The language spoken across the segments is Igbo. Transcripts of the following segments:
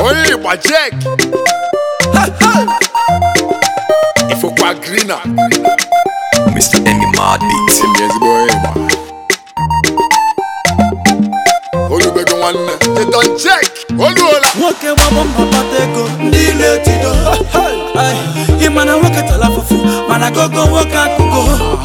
onye ịgba jek ifokwa grina Mr. Emmy Mad Beats. emi ezigbo onye ịgba olubego nwanne jedon jek oluola nwoke gbabọ mbọ kpata ego ndị na-etido Ai, ị ma na nwoke tara afụfụ mana gogo nwoke akụkọ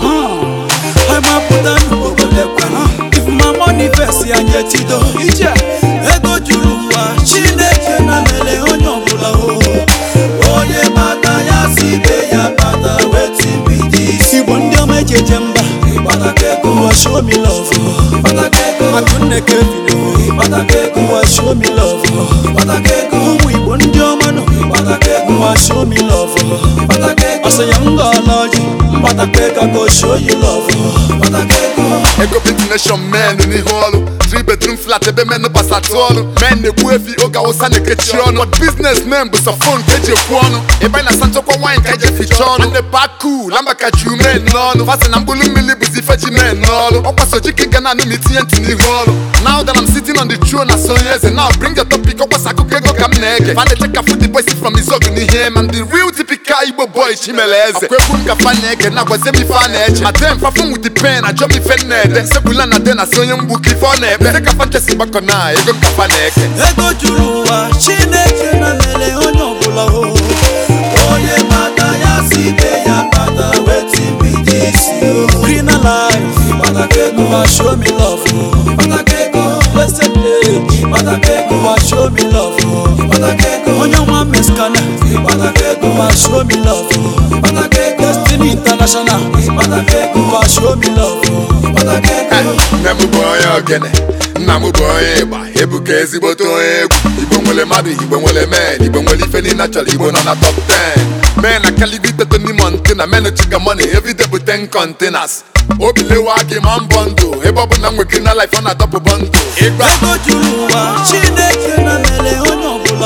mapụta n'obodo ekwenụ if my money fesi anyị etido ije ego juru ụwa chineke na mere onye ọbụla o onye bata ya si be ya bata wetin be this igbo ndị ọma eji eje mba ịkpataka ego ụwa show me love ịkpataka ego akụnne kevin ịkpataka ego ụwa show me love ịkpataka ego ụmụ igbo ndị ọma nọ ịkpataka ego ụwa show me love ịkpataka ego ọsọ ya m gọọla ọjị mkpataka ego go show you love ịkpataka ego ego bitination men n'ihu ọrụ 3 bedroom flat ebe men gbasatụ ọrụ men na-ekwu efi oge awụsa na-ekechi ọnụ but business men bụ sọ fon ka eji ekwu ọnụ ebe anyị na-asa nchekwa wine ka eji eficha ọnụ ndị paku lamba ka ju men n'ọnụ fasi na mkpụrụ mmiri bụzi ife ji men n'ọrụ ọkwaso jike ga na-anụ ma itinye ntị n'ihu ọrụ now that I'm sitting on the throne na sonye eze now bring your topic ọkwasa akụkọ ego ka m na-ege fa na-eche ka food boys from izog n'ihe I'm the real typical igbo boy chimele eze akwa egwu m ka fa na-ege na gwazie m ife a na-eche adem fafum with the pen ajọ m ife m na-ede segbula na de na si onye mgbu ka ife ọ na-ekpe ka fa nchesi gbakọ na ego m ka fa na-eke ego juru ụwa chineke na mere onye ọbụla o onye bata ya si be ya bata wetin be this o green life ịkpataka ego ma show me love o ịkpataka ego blessed day ịkpataka ego ma show me love o ịkpataka ego onye nwa meskana ịkpataka ego ma show me love o ịkpataka ego destiny international ịkpataka ego ma show me love o ịkpataka ego nne m bụ onye ogene nna m bụ onye ịgba ebuka ezigbote onye egwu igbo nwere mmadụ igbo nwere men igbo nwere ife niile chọrọ igbo nọ na top 10 men akalibiteto n'ime ntena men chika money everyday bụ 10 containers obilewa gị ma mbọ ndụ ebe ọ bụ na nwekiri na life ọ na-adọpụ bọndụ ịgba ego juru ụwa chineke na mere onye ọbụla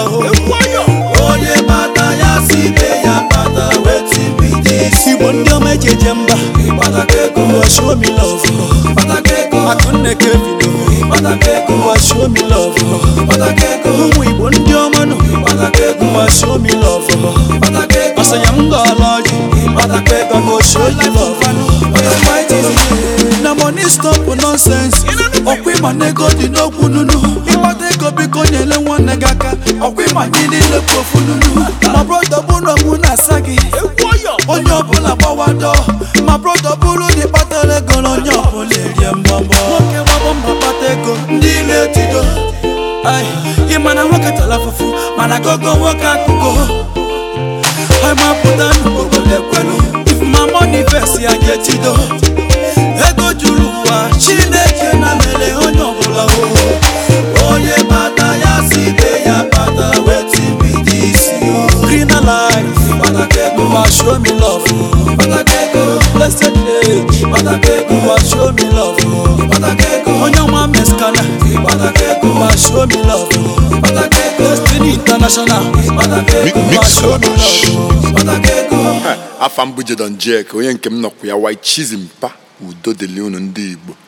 o onye bata ya si be ya bata wetin be this igbo ndị ọma eji eje mba ịkpataka ego ụwa show me love ịkpataka ego akụnne kevin ịkpataka ego ụwa show me love ịkpataka ego ụmụ igbo ndị ọma nọ ịkpataka ego ụwa show me love ịkpataka ego ọsọ ya m gọọla ọjị ịkpataka ego go show you love na money stop nonsense ọkwa ịma na ego dị n'okwu nunu ịgbata ego biko nyere nwanne gị aka ọkwa ịma gị niile bụ ofu nunu ma brọda bụrụ mụ na-asa gị onye ọbụla gbawado ma brọda bụrụ dị kpatara ego na onye ọbụla erie mbọmbọ nwoke gbabọ mbọ kpata ego ndị na-etido Ai, ị ma na nwoke tara afụfụ mana gogo nwoke akụkọ mapụta n'obodo ekwelu if my money fesi anyị etido ego juru ụwa chineke na mere onye ọbụla o onye bata ya si be ya bata wetin be this o green life ịkpataka ego ma show me love ịkpataka ego blessed day ịkpataka ego ma show me love ịkpataka ego onye nwa meskana ịkpataka ego ma show me love ịkpataka ego destiny international ịkpataka ego ma Mix show me Sodash. love ịkpataka ego afa m bụ jedon jek onye nke m nọkwa ya white chizimpa udo dịlị unu ndị igbo